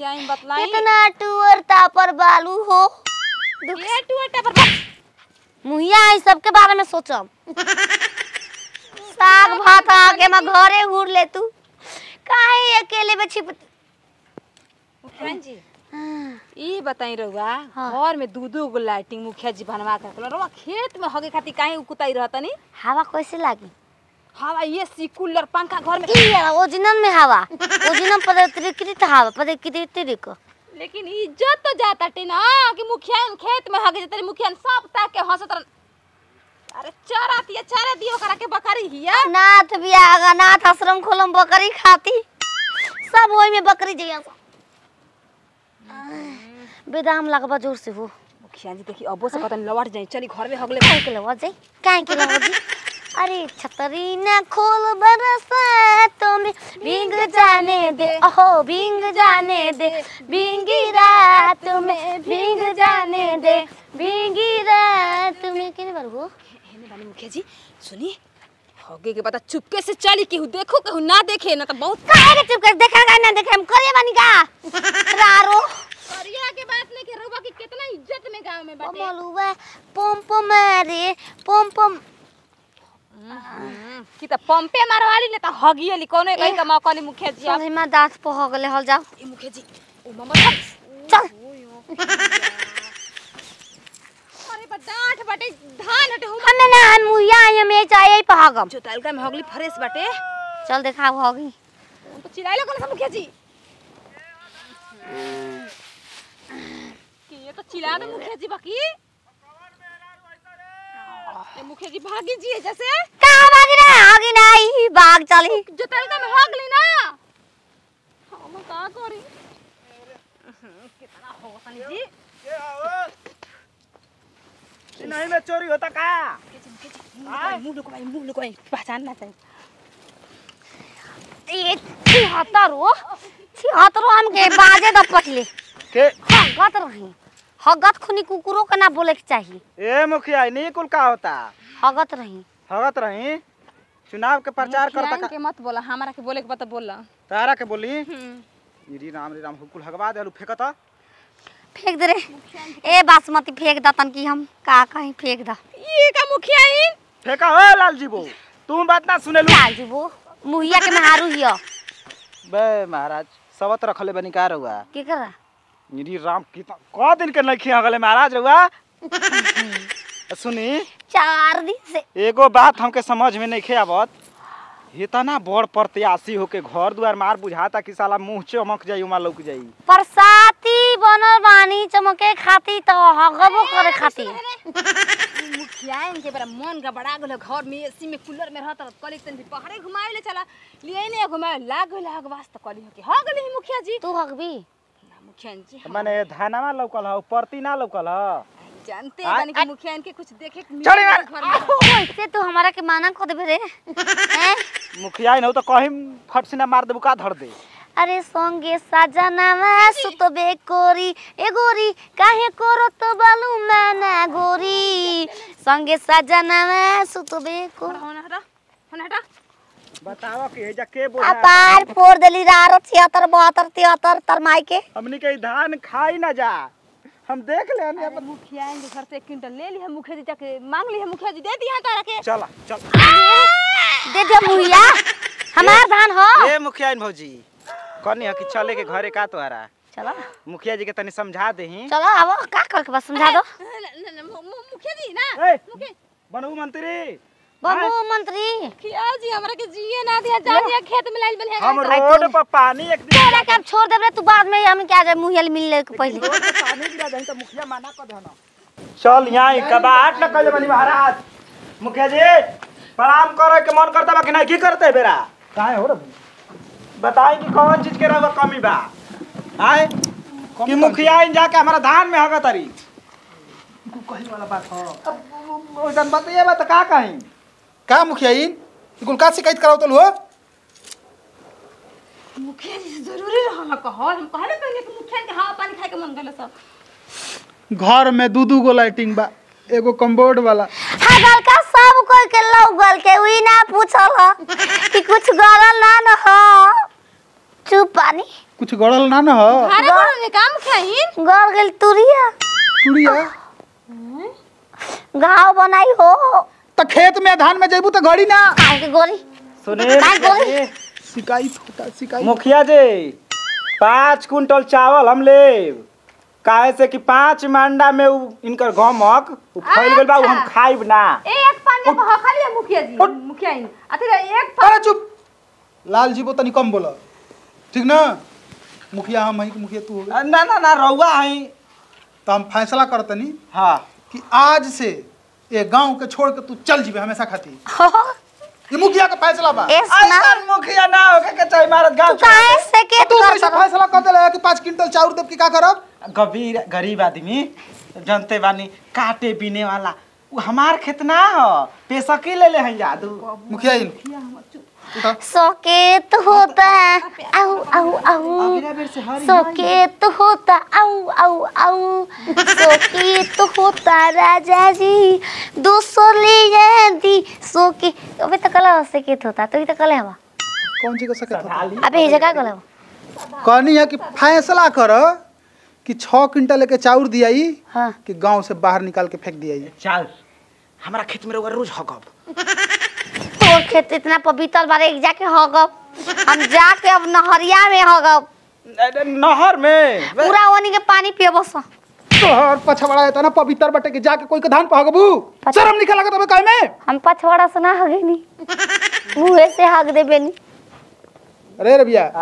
मुखिया इन बतलाई कितना टूअर तापर बालू हो ये टूटा पर बस। मुहिया है सबके बारे में सोचम साग भात आके मैं घरे उड़ ले तू काहे अकेले में छिप मुखिया जी ई बताई रहुआ हाँ। घर में दू दू गो लाइटिंग मुखिया जी बनवा के रखल रहुआ खेत में हगे खातिर काहे उकुताई रहतनी हवा कैसे लागी हवा ये सी कूलर पंखा घर में ई है ओरिजिनल में हवा ओरिजिनल पदकृत हवा पदकृत लेकिन इज्जत तो जाता टे ना कि मुखिया इन खेत में हगे जतरी मुखिया इन सब ताक के हंसत रहन अरे चरा दिया चरा दियो करा के बकरी हिया नाथ बियागा नाथ आश्रम खोलम बकरी खाती सब होई में बकरी जइया बेदाम लगबा जोर से हो मुखिया जी देखी अबो से कहतन लौट जाई चली घर में हगले काहे के लवा जाई काहे के लवा जी अरे छतरी न खोल बरसातों में भींग जाने दे ओहो भींग जाने दे भींगी रात में भींग जाने दे भींगी रात में किने बार हो हेने बानी मुखिया जी सुनी हगे के पता चुपके से चली केहू देखो केहू ना देखे ना तो बहुत काहे के चुप कर देखा का ना देखे हम करे बानी का रारो करिया के बात नहीं के रउवा की कितना इज्जत में गांव में बाटे मलुआ पम पम मारे पम पम हम्म, की त पंपे मारवाली ने त हगियली कोनो कहीं का मौका नहीं मुखिया जी आप चल हिमा दांत पह गले हल जाओ ए मुखिया जी ओ मम्मा चल अरे बा डांट बाटे धान हटे हो हमें ना हम मुहिया आई में चाहिए पहागम जो तलका में हगली फ्रेश बाटे चल देखा होगी तो चिल्लाइ लो कौन सा मुखिया जी कि ये तो चिल्ला दो मुखिया जी बाकी ए मुखिया जी भागी जी है जैसे कहाँ भागी ना आगे ना आई भाग चली जो तलका में हगली ना हम का करी कितना हो सनी जी नहीं में चोरी होता का मुंह लुकवाई मुंह लुकवाई पहचान ना चाहिए ये छिहत्तर हो छिहत्तर हम के बाजे द पहले के हगत रही हगत खुनी कुकुरों के ना बोले के चाहिए ए मुखिया नहीं कुल का होता हगत रही हगत रही चुनाव के प्रचार करता मुखियाइन का के मत बोला हमारा के बोले के बता बोला तारा के बोली हम्म री राम री राम हुकुल हगवा देलू फेंकता फेंक दे रे ए बासमती फेंक द तन की हम का कहीं फेंक द ये का मुखियाइन फेंका हो लालजी बो तुम बात ना सुने लू लाल जी वो मुहिया के महारू हियो बे महाराज सबत रखले बनी का रहुआ की कर री राम कितना क दिन के नहीं खिया गले महाराज रहुआ सुनी चार दिन से एगो बात हमके समझ में नहीं खे आवत इतना बड़ प्रत्याशी होके घर दुआर मार बुझाता कि साला मुंह चमक जाई उमा लौक जाई बरसाती बनल बानी चमके खाती तो हगबो करे खाती मुखियाइन के बड़ा मन गबड़ा गेल घर में एसी में कूलर में रहत कली तन भी पहाड़े घुमावे ले चला लिए ने घुमावे लाग गेल हग वास्ते कली के हो गेली मुखिया जी तू हगबी ना मुखियाइन जी हम माने धानावा लौकल ह परती ना लौकल ह जानते आ- हैं कि मुखियाइन के कुछ देखे के मिले चली ना ना। घर में वैसे तू हमारा के माना कर देबे रे हैं? मुखिया न हो तो कहीं फट सिना मार देबू का धर दे अरे संगे सजनावा सुतबे कोरी ए गोरी काहे करो तो बालू माना गोरी संगे सजनावा सुतबे को होना हटा होना हटा बतावा कि हेजा के बोला अपार फोड़ देली रारो छिहत्तर बहत्तर तिहत्तर तरमाई के हमनी के ई धान खाई ना जा हम देख ले हनी अपन मुखियाइन के घर से एक क्विंटल ले ली है मुखिया जी जाके मांग ली है मुखिया जी दे दिया तारा के चला चल दे दे मुहिया हमार धान हो ए मुखिया भौजी कनी ह कि चले के घरे का तोहरा चलो मुखिया जी के तनी समझा देही चलो आवो का कर के बस समझा दो न- न- न- मु- मु- मुखिया जी ना ए मुखिया बनू मंत्री बाबू मंत्री मुखिया जी हमरा के जिए ना दिया जा दिया खेत में लाइल बलिया हम रोड पर पानी एक दिन तोरा के अब छोड़ देबे तू बाद में हम क्या जाए मुहिया मिलने के पहले रोड पे पानी गिरा दही तो मुखिया माना कर देना चल यहाँ कबाट न कहे बनी महाराज मुखिया जी प्रणाम करे के मन करता बा कि नहीं की करते बेरा काहे हो रे बताई कि कौन चीज के रहो कमी बा आए कि मुखिया इन जाके हमारा धान में हगा तरी कहीं वाला बात हो अब ओइसन बताइए बा तो का कहीं का मुखिया इन कुल का शिकायत करावतल हो मुखिया जी से जरूरी रहल कहो हम कहले पहले कि मुखिया के हवा पानी खाए के मन गले सब घर में दू दू गो लाइटिंग बा एगो कम्बोर्ड वाला हगल का सब कोई के लौगल के उई ना पूछल ह कि कुछ गलल ना न हो चुप पानी कुछ गड़ल ना न ह अरे बोलो काम खाइन गल गेल तुरिया टुड़िया घाव बनाई हो त खेत में धान में जइबू त गड़ी ना काहे के गोरी सुने काय मुखिया बोली? जी, शिकायत होता शिकायत मुखिया जी पाँच कुंटल चावल हम लेब काहे से कि पाँच मंडा में उ इनकर गमक उ फैल गेल बा उ हम अच्छा। खाइब ना एक पानी पे हखली है मुखिया जी मुखिया इन अथी रे, एक अरे चुप लाल जी वो तनी कम बोला ठीक ना मुखिया हम हई कि मुखिया तू हो गए ना ना ना रउआ हई तो हम फैसला करतनी हाँ कि आज से ये गांव के छोड़ के तू चल जीबे हमेशा खाती ये मुखिया का फैसला बा ए सुना ऐसा मुखिया ना होके के चाहे मारत गांव तू काहे से के तू कर कैसे फैसला कर देले कि पाँच क्विंटल चाउर देव की का करब गरीब गरीब आदमी जनते बानी काटे बीने वाला उ हमार खेत ना हो पेशकी ले ले हैं जादू मुखिया इन उठा सकेत होता है आऊ आऊ आऊ अगला बेर से हरी सकेत होता आऊ आऊ आऊ सकेत होता राजा जी दूसर ले जाती सोके अबे तो कला सकेत होता तो तो कले हवा कौन चीज का सकत होता अबे ये जगह कले कहनी है कि फैसला कर कि छः क्विंटल लेके चाउर दियाई हाँ कि गांव से बाहर निकाल के फेंक दियाई चल हमारा खेत में रउआ रोज हकब तोर खेत इतना पवित्र बारे एक जाके हगब हम जाके अब नहरिया में हगब नहर में पूरा ओनी के पानी पिए बस तोहर पछवाड़ा है ना पवित्र बटे कि जाके कोई के धान पहगबू शर्म निकल लगत हमें काहे में हम पछवाड़ा से ना हगे नी मुँहे से हग देबे नी अरे रे भैया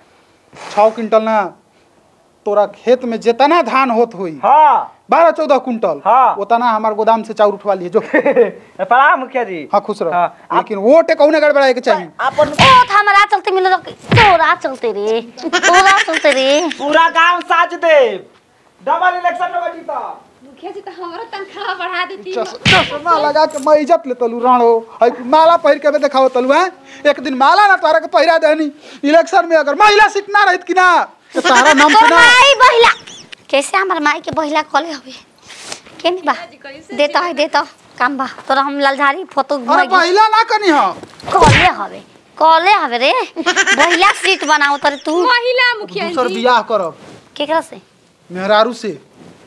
छः क्विंटल ना तोरा खेत में जितना धान होत हुई हाँ बारह चौदह कुंटल हाँ। उतना हमार गोदाम से चाउर उठवा लिए जो प्रणाम मुखिया जी हाँ खुश रह हाँ, आप- लेकिन वोट कौने गड़बड़ाए के चाहिए अपन ओ हमरा चलते मिल तोरा चलते रे तोरा चलते रे पूरा गांव साज देव डबल इलेक्शन में जीता मुखिया जी तो हमारा तनख्वाह बढ़ा देती चस- चश्मा लगा के मैं इज्जत ले तलू राणो है माला पहिर के भी देखाओ तलू हैं एक दिन माला ना तोरा के पहिरा देनी इलेक्शन में अगर महिला सीट ना रहित कि ना तो तारा नाम तोर सुना माई बहिला कैसे हमर माई के बहिला कले हवे के नहीं बा देता है देता काम बा तोरा हम ललझारी फोटो अरे घुमाई पहिला ना कनी हो कले हवे कले हवे रे बहिला सीट बनाओ तरे तू महिला मुखिया दूसर जी बियाह करब केकरा से मेहरारू से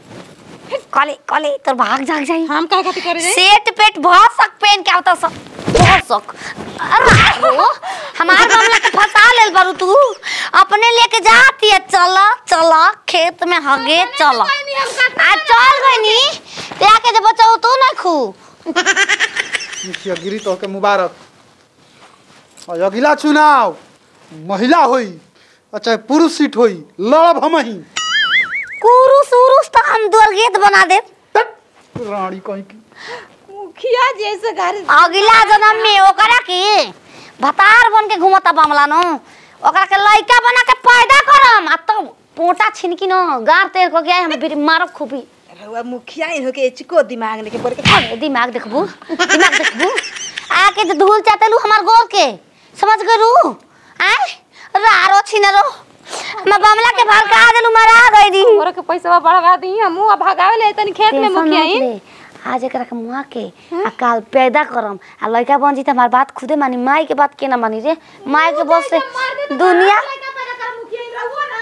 कले कले तोर भाग जाग जाई हम का खातिर करे जाए सेट पेट बहुत सक पेन के आवता सब बहुत सक अरे हो हमार मामला के फंसा लेल बारू तू अपने लेके जाती है चला चला खेत में हगे चला आ चल गई नी त्या के जब बचाओ तू ना खू मुखिया गिरी तो के मुबारक और अगला चुनाव महिला होई और चाहे पुरुष सीट होई लड़ब हम ही कुरुस उरुस तो हम दुर्गेत बना दे रानी कहीं की मुखिया जी ऐसे घर अगला जन्म में ओकरा के भतार बन के घुमता बमला नो ओकरा के लइका बना के पैदा करम आ तब पोटा छिनकी न गार तेर को गया हम फिर मारब खूबी रउआ मुखिया इन होके चिको दिमाग लेके पड़ के अरे दिमाग देखबू दिमाग देखबू आके जो धूल चाटलू हमार गोर के समझ गरू आय रारो छिनरो मैं बमला के भड़का देलू मरा गई दी और के पैसा बढ़वा दी हम मुंह भगावे ले तनी खेत में मुखिया इन आज एकरा के मुआ के आ काल पैदा करम आ लड़का बन जी त हमार बात खुदे मानी माई के बात के ना मानी रे माई के बस से दुनिया मुखिया इन रहुआ ना